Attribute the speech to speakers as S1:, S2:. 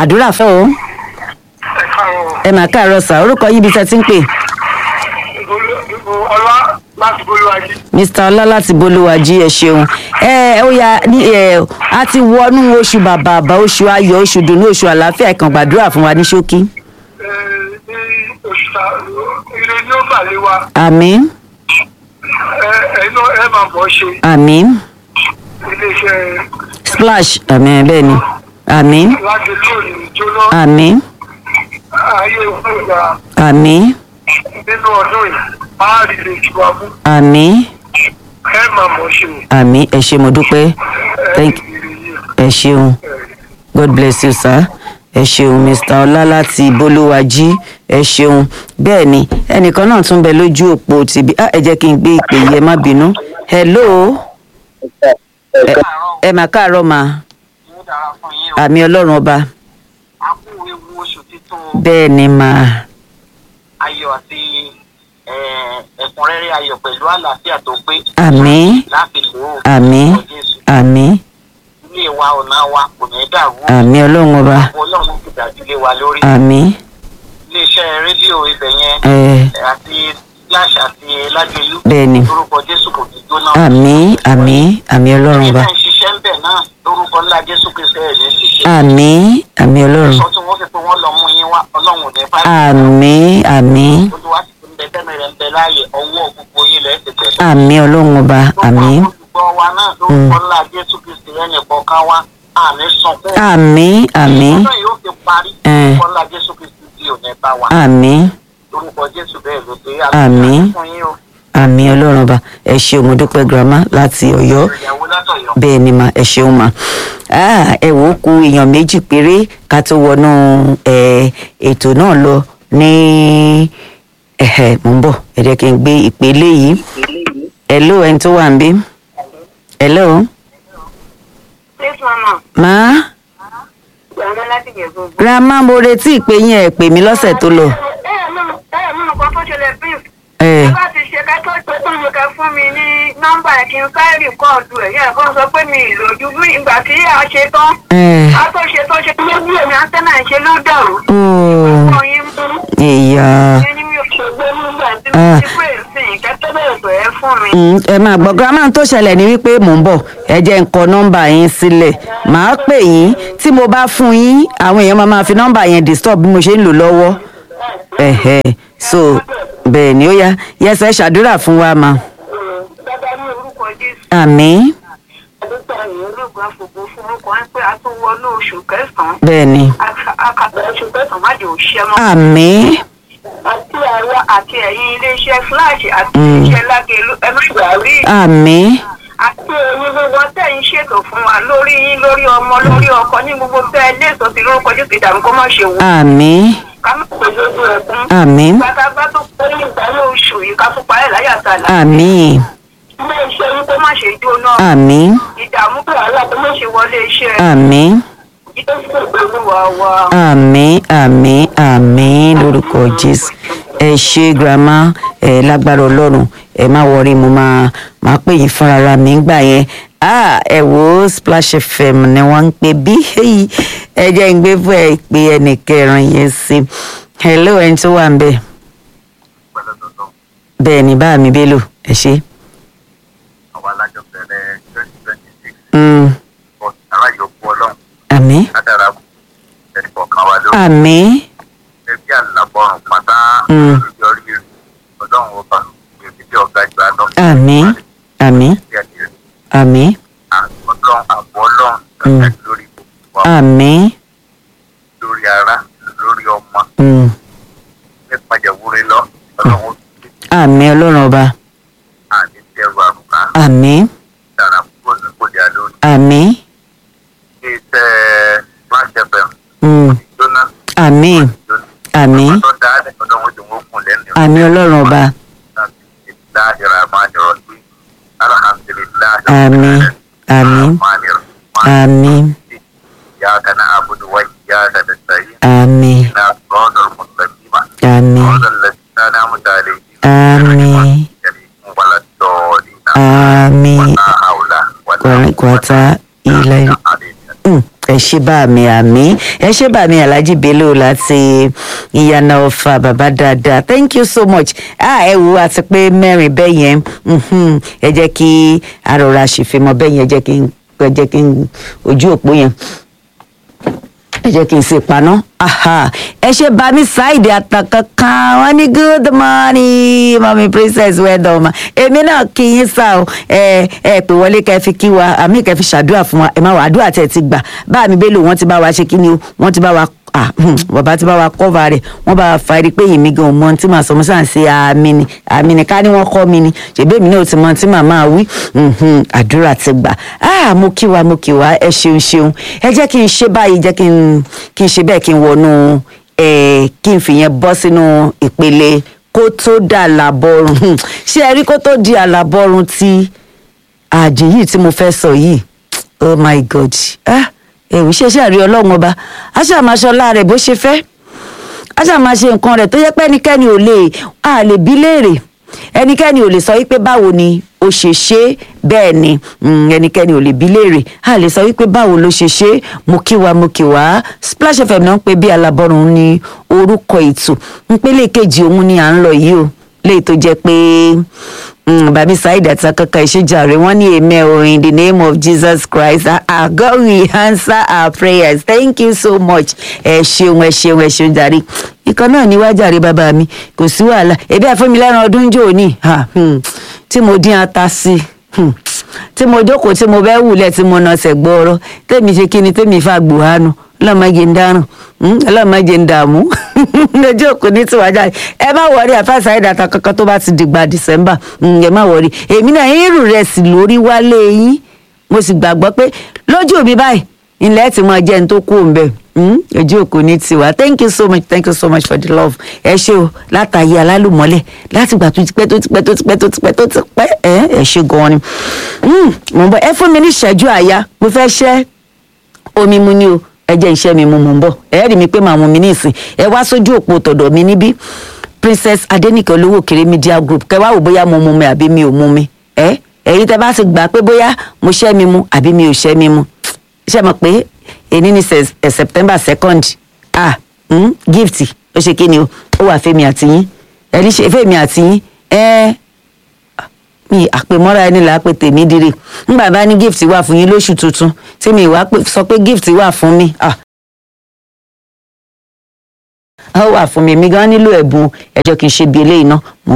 S1: àdúrà fẹ́ o
S2: ẹ káàárọ̀
S1: ẹ mà káàárọ̀ sà orúkọ yín ibi tẹ́ ti ń pè
S2: ìbò ọlá láti bolúwájú.
S1: mr ọlá láti bolúwàjí ẹ ṣeun ẹ ó ya ní ẹ a ti wọnú oṣù bàbàbà oṣù ayọ̀ oṣù dùnú oṣù àlàáfíà ẹ kàn gbàdúrà fún wa ní ṣókí
S2: ní oṣù ta ire ní ó bà lé wa
S1: àmín
S2: ẹ ẹnu ẹ máa bọ̀ ṣe
S1: àmín
S2: iléeṣẹ́
S1: splash àmín bẹ́ẹ̀ ni àmín
S2: láti lónìí jóná
S1: àmín
S2: ayé ìgbà
S1: àmín
S2: nínú ọdún yìí á rí lè jù wá mú
S1: àmín
S2: ẹ máa bọ̀ ṣe
S1: àmín ẹ ṣe mo dúpẹ́
S2: ẹ
S1: Thank-
S2: rí ire yìí.
S1: ẹ ṣeun god bless you sir ẹ ṣeun mr ọlá láti bolúwàjí ẹ ṣeun bẹ́ẹ̀ ni ẹnìkan náà tún bẹ lójú òpó tìbí ah, ẹ jẹ́ kí n gbé ìpè yìí ẹ má bínú hello ẹ ẹ mà káàárọ̀ mà
S3: yóò dára fún yín o
S1: àmì ọlọ́run ọba
S3: a kú ewu oṣù títún
S1: bẹ́ẹ̀ ni mà
S3: ayọ̀ àti eh, ẹ̀kúnrẹ́rẹ́ ayọ̀ pẹ̀lú àlàáfíà tó pé
S1: àmì
S3: láti lò ó
S1: àmì
S3: Lórúkọ Jésù.
S1: àmì
S3: ilé wa ọ̀nà wa kò ní dàrú
S1: àmì ọlọ́run ọba
S3: àwọn ọlọ́run ti dájú lé wa lórí
S1: àmì
S3: iléeṣẹ́ rédíò ibẹ̀ yẹn
S1: ẹ
S3: eh, àti flash àti lágbèlú
S1: bẹ́ẹ̀ ni
S3: lórúkọ jésù kò ní jóná
S1: àmì àmì àmì ọlọ́run ọba
S3: ilé ń ṣiṣẹ́ ń bẹ̀ náà lórúkọ ńlá jésù kristu ẹ̀ ní ṣiṣẹ́
S1: àmì àmì ọlọ́run
S3: sọ tí wọ́n fi pé wọ́n lọ mú yín wá ọlọ́run ò ní bá
S1: àmì àmì
S3: olúwa ti fi ń bẹ tẹ́mi rẹ̀ ń bẹ láàyè ọwọ́ gbogbo yín lẹ́ẹ̀ ti tẹ̀
S1: àmì ọlọ́run ọba àmì
S3: gbogbo àwọn olùgbọ́ wa náà lórúkọ ńlá jésù kristu ẹnì kọ̀ọ̀kan wa àmì sunkún
S1: àmì àmì
S3: ọdún yóò fi parí
S1: Eh.
S3: lórúkọ ńlá jésù kristu tí ò ní bá wa
S1: àmì
S3: lórúkọ jésù bẹ́ẹ̀ ló dé
S1: Àmín.
S3: fún yín o
S1: àmì ọlọ́run ọba ẹ ṣeun mo dúpẹ́ girama láti ọ̀yọ́
S3: ìyàwó látọ̀yọ́
S1: bẹ́ẹ̀ ni mà ẹ ṣeun mà Ah, ẹ wò ó ku èèyàn méjì péré ká tó wọnú eh, ètò náà lọ ní ẹ̀hẹ̀ mò ń bọ̀ ẹ jẹ́ kí n gbé ìpele yìí hello ẹni tó wà ń bí hello
S4: Yes, mama.
S1: má
S4: Gbàgbọ́ láti yẹ̀ gbogbo.
S1: grandma mo retí ìpè yín ẹ pè mí lọ́sẹ̀ tó lọ
S4: Ẹ ẹ̀ mímu ẹ ẹ̀ mímu kan tó ṣẹlẹ̀ brief.
S1: ẹ
S4: Ẹ bá ti ṣe ká tó tó tó ṣe ká fún mi ní nọ́mbà ẹ̀ kí n sáré rìkọ́ọ̀dù ẹ̀ yẹn kan sọ pé mi ìlòjú bí ìgbà tí a ṣe tán.
S1: ẹ
S4: A tó ṣe tó ṣe ló bí èmi antenna ṣe ló dàrú.
S1: ooo
S4: Fún yín mú.
S1: ìyá.
S4: Ṣé ní mi ò ṣe gbé nígbà tí
S1: Ah.
S4: mo ti pè sí ìkẹ́tẹ́ bẹ̀rẹ̀ pẹ̀ ẹ́ fún mi.
S1: Mm, ẹ máa gbọ́ girama tó ṣẹlẹ̀ ní wípé mò ń bọ̀ ẹ jẹ́ ń kọ nọ́mbà yín sílẹ̀ màá pè yín tí mo bá fún yín àwọn èèyàn máa máa fi nọ́mbà yẹn disturb bí mo ṣe ń lò lọ́wọ́ ẹ̀hẹ̀ so bẹ́ẹ̀ ni ó yá yẹsẹ̀ ṣàdúrà fún wa ma
S4: Dáadáa ní orúkọ Jésù.
S1: àmì
S4: Àdúgbò ẹ̀yìn olóògùn àfògbò fún orúkọ ẹ̀ pé a tún wọnú oṣù kẹsàn-án.
S1: bẹ́ẹ̀ ni
S4: Akàtà oṣù kẹsàn-án má jẹ́ òṣìṣẹ́ mọ́.
S1: àmì
S4: àti àwa àti ẹ̀yin iléeṣẹ́ flash àti
S1: Mm.
S4: iléeṣẹ́ lágẹ̀lú ẹ má gbà rí
S1: àmì
S4: àti ẹ̀yin gbogbo tẹ̀ ń ṣètò fún wa lórí yín lórí ọmọ lórí ọkọ ní gbogbo bẹ́ẹ̀ léèso sí lórúkọ jésù ìdààmú kó má ṣe wò
S1: àmì
S4: ká má pè lójú ẹkún
S1: àmì
S4: pátápá tó pé ní ìdáná oṣù yìí ká tún parẹ́ láyà sàlà
S1: àmì
S4: ilé iṣẹ́ yín kó má ṣe jóná
S1: àmì
S4: ìdààmú pé wàhálà kó má ṣe wọlé iṣẹ́
S1: àmì
S4: jésù pẹ̀lú wa wa.
S1: àmì àmì àmì lórúkọ jésù ẹ ṣe girama ẹ lágbára ọlọ́run ẹ má wọrí mo máa máa pè yín fúnra ra mi ńgbà yẹn ah ẹ wo splash fm ni wọ́n ń pè bí èyí ẹ jẹ́ ń gbé fún ẹ pé ẹnì kẹrin yẹn sí hello ẹni tó wà ń bẹ̀ bẹ́ẹ̀ ni bá mi bélò ẹ ṣe.
S3: àwọn alájọ bẹ̀rẹ̀ twenty twenty six
S1: Mm,
S3: but aláyọ̀kú ọlọ́run
S1: àmì
S3: ládàra ẹnì kọ̀ọ̀kan wa lórí
S1: àmì
S3: ẹbí àlàbọ̀rùn pátá
S1: Mm.
S3: yọrí rẹ̀ ọlọ́run ọba èmi tí ọ̀gá ìgbà náà.
S1: àmì àmì àmì
S3: ọlọ́run àbọ̀ ọlọ́run
S1: Mm.
S3: lọ́sẹ̀ lórí gbogbo wa
S1: àmì
S3: lórí ara lórí ọmọ
S1: mm,
S3: nípa ìjẹ̀wúre lọ ọlọ́run ó ti
S1: àmì ọlọ́run ọba
S3: àní tẹ̀rù àrùkà
S1: àmì
S3: dára kúrò ní kò dé lórí.
S1: àmì
S3: iṣẹ́ flash fm
S1: mm,
S3: jóná
S1: àmì
S3: jóná.
S1: àmì
S3: ọmọ tó dáa ní ọlọ́run ó ti wọ́n kùn lẹ́nu.
S1: àmì ọlọ́run ọba
S3: Bismillahi rahmani rahim. Alhamdulillahi
S1: Àmín. Àmín.
S3: Rahmani rahim.
S1: àmì
S3: إياك نعبد وإياك نستعين
S1: àmì
S3: اهدنا الصراط المستقيم
S1: àmì
S3: صراط الذين أنعمت عليهم
S1: àmì
S3: ولا الضالين
S1: àmì
S3: ولا حول ولا
S1: kwata ilẹ̀
S3: قوة إلا بالله
S1: Mm, ẹ ṣe. ṣe bá mi àmì ẹ ṣe bá mi alhaji bello láti ìyànà ọfà bàbá dáadáa thank you so much ah ẹ wo àti pé mẹ́rin bẹ́ẹ̀ yẹn mhm, ẹ jẹ́ kí arọra ṣèfimọ́ bẹ́ẹ̀ yẹn ẹ jẹ́ kí n ẹ jẹ́ kí n ojú òpó yẹn ẹ jẹ́ kí n ṣe paná aha ẹ ṣe bá mi ṣáìdì àtàkànkàn wọn ní good morning mami princess well done ma èmi náà kí yín sá o ẹ ẹ pè wọlé kẹ́ fi kí wa àmì kẹ́ fi ṣàdúrà fún wa ẹ má wà àdúrà tẹ̀ ti gbà bá mi bélò wọ́n ti bá wa ṣe kí ni o wọ́n ti bá wa ah hmm, bàbá tí bá wa kọ́va rẹ̀ wọ́n bá wa fa eri pé èmi gan mọ tí màá sọ mo sàn ṣe àmì ni àmì ni ká ní wọ́n kọ́ mi ni ṣèbí èmi náà ti mọ tí màá máa wí mhm, àdúrà ti gbà ah mo kí wa mo kí wa ẹ ṣeun ṣeun ẹ jẹ́ kí n ṣe báyìí jẹ́ kí n kí n ṣe bẹ́ẹ̀ kí n wọnú ẹ kí n fìyẹn bọ́ sínú ìpele kó tó dà làbọ̀rùn ṣé ẹ rí kó tó di àlàbọ̀rùn ti àjè yìí tí mo fẹ́ sọ yìí oh my god ah ẹ̀wù ṣẹ̀ṣẹ̀ rí ọlọ́run ọba a ṣáà máa ṣọlá rẹ̀ bó ṣe fẹ́ a ṣáà máa ṣe nǹkan rẹ̀ tó yẹ pé ẹnikẹ́ni ò lè a lè bí léèrè ẹnikẹ́ni ò lè sọ wípé báwo ni ó ṣe ṣe bẹ́ẹ̀ ni mm, ẹnikẹ́ni ò lè bí léèrè a lè sọ wípé báwo ló ṣe ṣe mo kí wa mo kí wa splash fm náà ń pe bí alábọ́run ní orúkọ ètò ìpele kejì òun ni à ń lọ yìí o léyìí tó jẹ́ pé bàbí saheed àti akẹ́kọ̀ọ́ ìṣèjàre wọ́n ní amen o in the name of jesus christ our god will answer our prayers thank you so much ẹ ṣeun ẹ ṣeun ẹ ṣeun jàre ikọ̀ náà ní wájàre bàbá mi kò sí wàhálà ebi àfẹ́mi lẹ́ran ọdún jò ní tí mo dín ata sí hmm, tí mo jókòó tí mo bẹ́ wùlẹ̀ tí mo nà ṣẹ̀ gbọ́ọ̀rọ̀ tèmi ṣe kí ni tèmi fà gbòhánu ọlọ́mọge ń dáràn ọlọ́mọge ń dààmú lójú òkú ní tiwájà ẹ má wọrí àfáàsà ìdàtà kankan tó bá ti dìgbà december ẹ má wọrí èmi náà irú rẹ̀ sì lórí wálé yín mo sì gbàgbọ́ pé lójú mi báyìí ilẹ̀ tí mo jẹ́ ní tó kú òǹbẹ̀ ojú òkú ní tiwa thank you so much thank you so much for the love ẹ ṣe o látàyè alálùmọ́lẹ̀ láti gbà tó ti pẹ́ tó ti pẹ́ tó ti pẹ́ tó ti pẹ́ tó ti pẹ́ ẹ ẹ ṣe gan-an ni mo bọ ẹ fún mi ní ìṣẹ́jú àyà mo fẹ́ ṣẹ́ omi mu ni o ẹ jẹ́ iṣẹ́ mi mu mò ń bọ̀ ẹ rí mi pé màá mú mi ní ìsìn ẹ wá sójú òpó tọ̀dọ̀ mi níbí princess adenike olówó kéré media group kẹ wá wò bóyá mo mu mi àbí mi ò mu mi ẹ èyí tẹ bá ti gbà pé bóyá mo ṣẹ́ mi mu àbí mi ò ṣẹ́ mi mu ṣe mọ̀ pé èyí ní september second ah mm, gift ó ṣe kí ni o ó wà fẹ́mi àtìyín ẹ ní ṣe fẹ́mi àtìyín ẹ mi àpèmọ́ra ẹni là á pè tèmi dire ńgbà bá ní gift wà fún yín lóṣù tuntun tí mi ìwà sọ pé gift wà fún mi ó wà fún mi mi gan nílò ẹ̀bùn ẹ̀jọ̀ kì í ṣe bí eléyìí náà